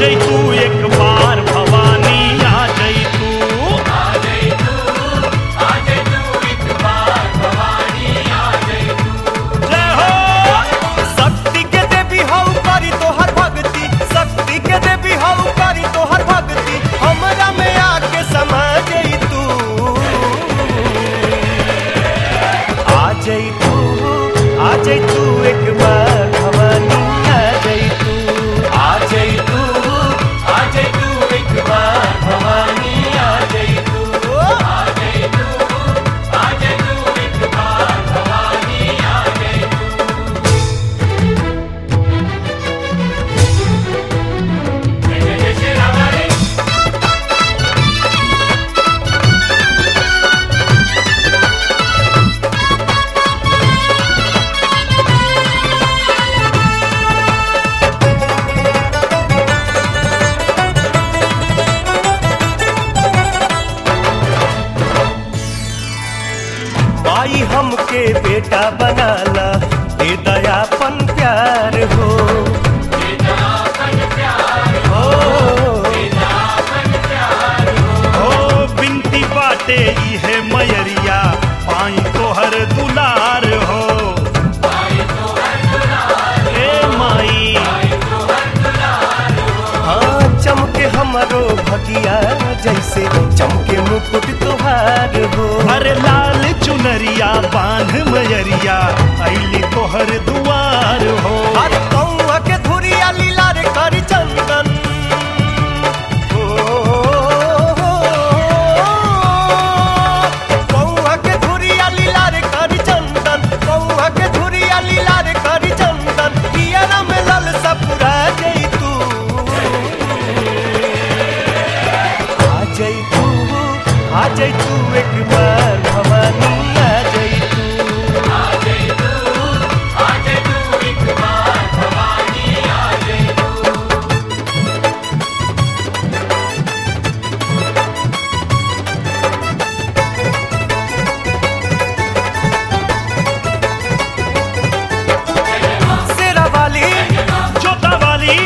जई तू एक बार भवानी आ जई तू जय हो शक्ति के देवी हऊ करी तोहर भक्ति शक्ति के देवी हऊ करी तोहर भक्ति हमरा में आके समा जई तू आ जई तू आ जई तू एक बार भवानी आ जई तू आ जई तू आ जई तू एक बार भवानी आ जई तू आ जई तू आ जई तू एक बार भवानी आ जई तू माई हमके बेटा बनाला दे दयापन प्यार हो ओ बिनती बाटे इहे मयरिया पाई तोहर दुलार हो ए माई हाँ चमके हमरो भगिया जैसे चमके मुकुट तुहार हो अरे लाल चुनरिया बांध मयरिया ऐली तोहर दुआर हो अरे कौआ के धुरिया लीला रे करी चंदन कौआ के धुरिया लीला रे करी चंदन कौआ के धुरिया लीला रे करी चंदन किया में लल सपुरा जई तू आ जई तू आ जई तू एक बार भवानी आ जई तू आ जई तू आ जई तू एक बार भवानी आ जई तू शेरा वाली जोता वाली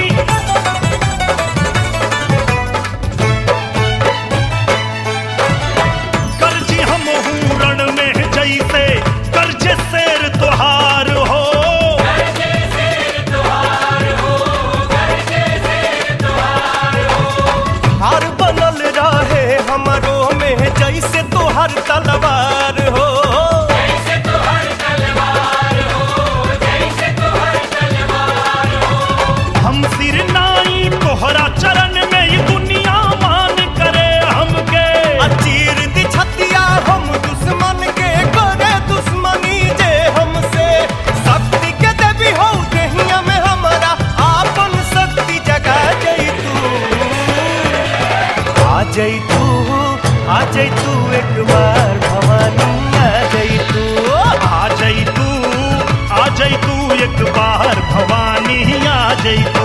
करजी हम रण में जैसे करजे शेर तुहार हो हार बनल रहे हमरो में जैसे तोहर तलवार हो हम सिर नाई तोहरा चरण में ये दुनिया मान करे हमके अचीर दी छतिया हम दुश्मन के करे दुश्मनी जे हमसे शक्ति के देवी हो देहिया में हमारा आपन शक्ति जगा जई तू आ जई तू आ जई तू एक बार भवानी आ जई तू आ जई तू आ जई तू एक बार भवानी आ जई